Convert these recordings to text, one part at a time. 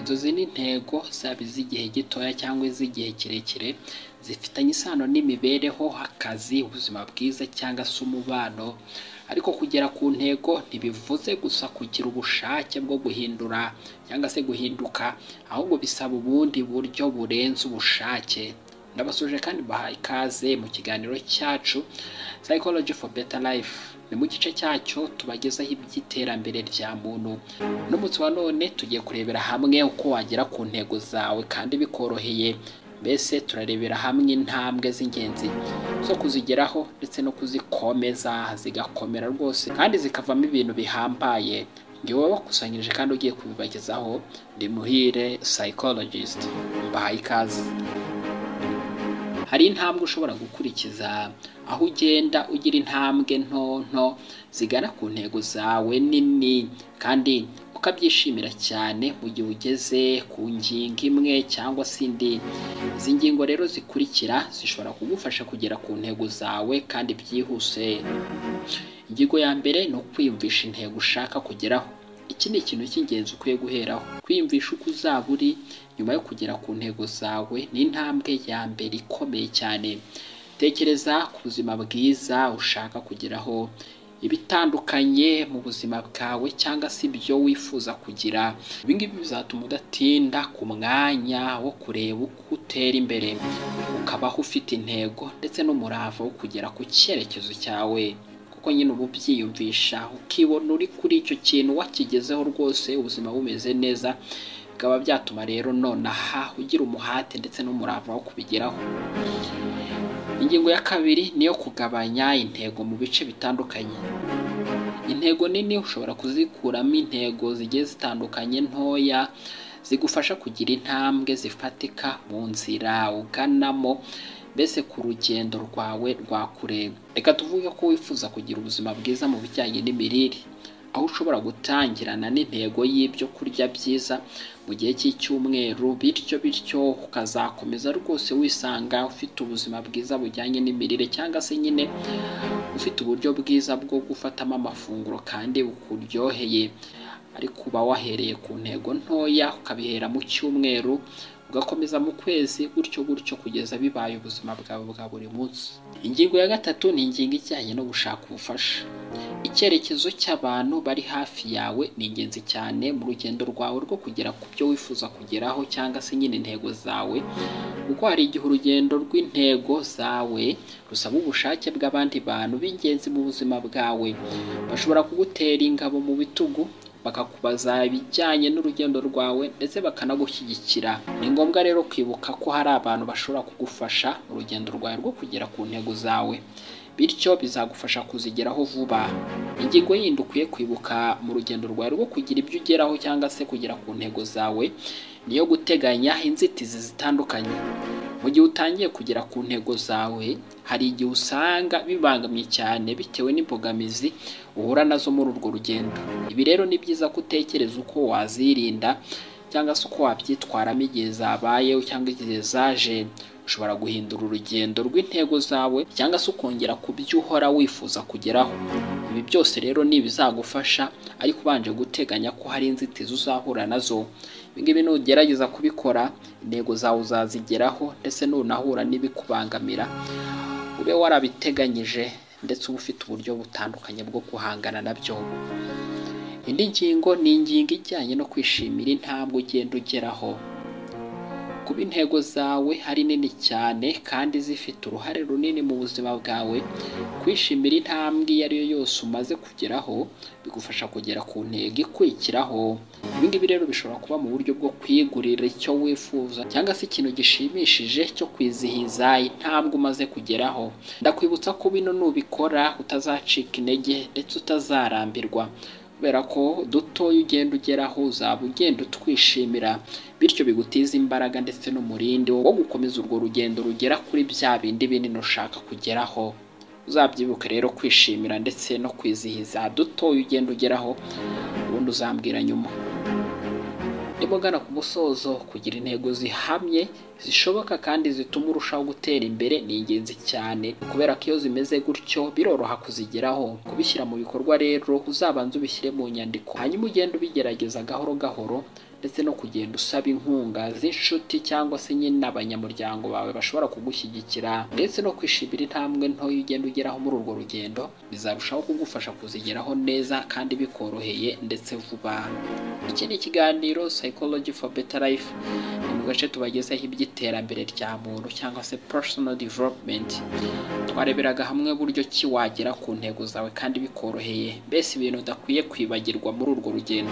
inzozi n'intego zaba iz'igihe gitoya cyangwa iz'igihe kirekire zifitanye isano n'imibereho akazi ubuzima bwiza cyangwa se umubano ariko kugera ku ntego ntibivuze gusa kugira ubushake bwo guhindura cyangwa se guhinduka ahubwo bisaba ubundi buryo burenze ubushake ndabasuje kandi bahaye ikaze mu kiganiro cyacu psychology for better life ni mu gice cyacyo tubagezaho iby'iterambere rya muntu n'umunsi wa none tugiye kurebera hamwe uko wagera ku ntego zawe kandi bikoroheye mbese turarebera hamwe intambwe z'ingenzi zo kuzigeraho ndetse no kuzikomeza zigakomera rwose kandi zikavamo ibintu bihambaye ngewe wakusanyirije kandi ugiye kubibagezaho ndi muhire psychologist mbahaye ikaze hari intambwe ushobora gukurikiza aho ugenda ugira intambwe nto nto zigana ku ntego zawe nini kandi ukabyishimira cyane mu gihe ugeze ku ngingo imwe cyangwa se indi izi ngingo rero zikurikira zishobora kugufasha kugera ku ntego zawe kandi byihuse ingingo ya mbere ni ukwiyumvisha intego ushaka kugeraho iki ni ikintu cy'ingenzi ukwiye guheraho kwiyumvisha uko uzaba uri nyuma yo kugera ku ntego zawe ni intambwe ya mbere ikomeye cyane tekereza ku buzima bwiza ushaka kugeraho ibitandukanye mu buzima bwawe cyangwa se ibyo wifuza kugira ibi ngibi bizatuma udatinda ku mwanya wo kureba uko utera imbere ukabaho ufite intego ndetse n'umurava wo kugera ku cyerekezo cyawe kuko nyine uba ubyiyumvisha ukibona uri kuri icyo kintu wakigezeho rwose ubuzima bumeze neza bikaba byatuma rero nonaha ugira umuhate ndetse n'umurava wo kubigeraho ingingo ya kabiri niyo kugabanya intego mu bice bitandukanye intego nini ushobora kuzikuramo intego zigiye zitandukanye ntoya zigufasha kugira intambwe zifatika mu nzira uganamo mbese ku rugendo rwawe rwa kure reka tuvuge ko wifuza kugira ubuzima bwiza mu bijyanye n'imirire aho ushobora gutangirana n'intego y'ibyo kurya byiza mu gihe cy'icyumweru bityo bityo ukazakomeza rwose wisanga ufite ubuzima bwiza bujyanye n'imirire cyangwa se nyine ufite uburyo bwiza bwo gufatamo amafunguro kandi bukuryoheye ariko uba wahereye ku ntego ntoya ukabihera mu cyumweru ugakomeza mu kwezi gutyo gutyo kugeza bibaye ubuzima bwawe bwa buri munsi ingingo ya gatatu ni ingingo ijyanye no gushaka ubufasha icyerekezo cy'abantu bari hafi yawe ni ingenzi cyane mu rugendo rwawe rwo kugera ku byo wifuza kugeraho cyangwa se nyine intego zawe kuko hari igihe urugendo rw'intego zawe rusaba ubushake bw'abandi bantu b'ingenzi mu buzima bwawe bashobora kugutera ingabo mu bitugu bakakubaza ibijyanye n'urugendo rwawe ndetse bakanagushyigikira ni ngombwa rero kwibuka ko hari abantu bashobora kugufasha mu rugendo rwawe rwo kugera ku ntego zawe bityo bizagufasha kuzigeraho vuba ingingo yindi ukwiye kwibuka mu rugendo rwawe rwo kugira ibyo ugeraho cyangwa se kugera ku ntego zawe niyo guteganya inzitizi zitandukanye mu gihe utangiye kugera ku ntego zawe hari igihe usanga bibangamiye cyane bitewe n'imbogamizi uhura nazo muri urwo rugendo ibi rero ni byiza ko utekereza uko wazirinda cyangwa se uko wabyitwaramo igihe zabaye cyangwa igihe zaje ushobora guhindura urugendo rw'intego zawe cyangwa se ukongera ku byo uhora wifuza kugeraho ibi byose rero ni ibizagufasha ariko ubanje guteganya ko hari inzitizi uzahura nazo ibingibi nugerageza kubikora intego zawe uzazigeraho ndetse nunahura n'ibikubangamira ube warabiteganyije ndetse uba ufite uburyo butandukanye bwo guhangana nabyo indi ngingo ni ingingo ijyanye no kwishimira intambwe ugenda ugeraho kuba intego zawe ari nini cyane kandi zifite uruhare runini mu buzima bwawe kwishimira intambwe iyo ari yo yose umaze kugeraho bigufasha kugera ku ntego ikurikiraho ibingibi rero bishobora kuba mu buryo bwo kwigurira icyo wifuza cyangwa se ikintu gishimishije cyo kwizihiza intambwe umaze kugeraho ndakwibutsa ko bino nubikora utazacika intege ndetse utazarambirwa kubera ko dutoya ugenda ugeraho uzaba ugenda utwishimira bityo bigutiza imbaraga ndetse n'umurindi wo gukomeza urwo rugendo rugera kuri bya bindi binini ushaka kugeraho uzabyibuke rero kwishimira ndetse no kwizihiza dutoya ugenda ugeraho ubundi uzambwira nyuma nimugana ku musozo kugira intego zihamye zishoboka kandi zituma urushaho gutera imbere ni ingenzi cyane kubera ko iyo zimeze gutyo biroroha kuzigeraho kubishyira mu bikorwa rero uzabanza ubishyire mu nyandiko hanyuma ugende ubigerageza gahoro gahoro ndetse no kugenda usaba inkunga z'inshuti cyangwa se nyine abanyamuryango bawe bashobora kugushyigikira ndetse no kwishimira intambwe ntoya ugenda ugeraho muri urwo rugendo bizarushaho kugufasha kuzigeraho neza kandi bikoroheye ndetse vuba iki ni ikiganiro psychology for better life ni mu gace tubagezaho iby'iterambere rya muntu cyangwa se personal development twareberaga hamwe buryo ki wagera ku ntego zawe kandi bikoroheye mbese ibintu udakwiye kwibagirwa muri urwo rugendo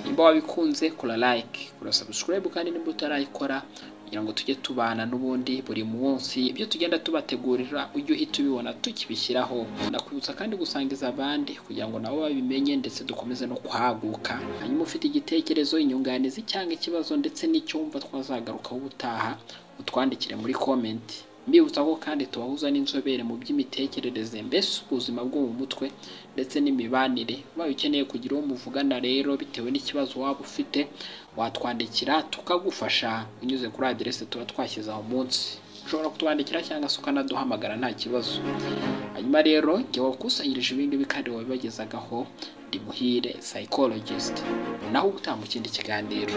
nimba wabikunze kora like kora subscribe kandi nimba utarayikora kugira ngo tujye tubana n'ubundi buri munsi ibyo tugenda tubategurira ujye uhita ubibona tukibishyiraho ndakwibutsa kandi gusangiza abandi kugira ngo nabo babimenye ndetse dukomeze no kwaguka hanyuma ufite igitekerezo inyunganizi cyangwa ikibazo ndetse n'icyumba twazagarukaho ubutaha utwandikire muri komenti mbibutsa ko kandi tubahuza n'inzobere mu by'imitekerereze mbese ubuzima bwo mu mutwe ndetse n'imibanire ubaye ukeneye kugira uwo muvugana rero bitewe n'ikibazo waba ufite watwandikira tukagufasha unyuze kuri aderese tuba twashyize aho munsi ushobora kutwandikira cyangwa se ukanaduhamagara nta kibazo hanyuma rero njye wakusanyirije ibindi kandi wabibagezagaho ndi muhire psychologist naho utaha mu kindi kiganiro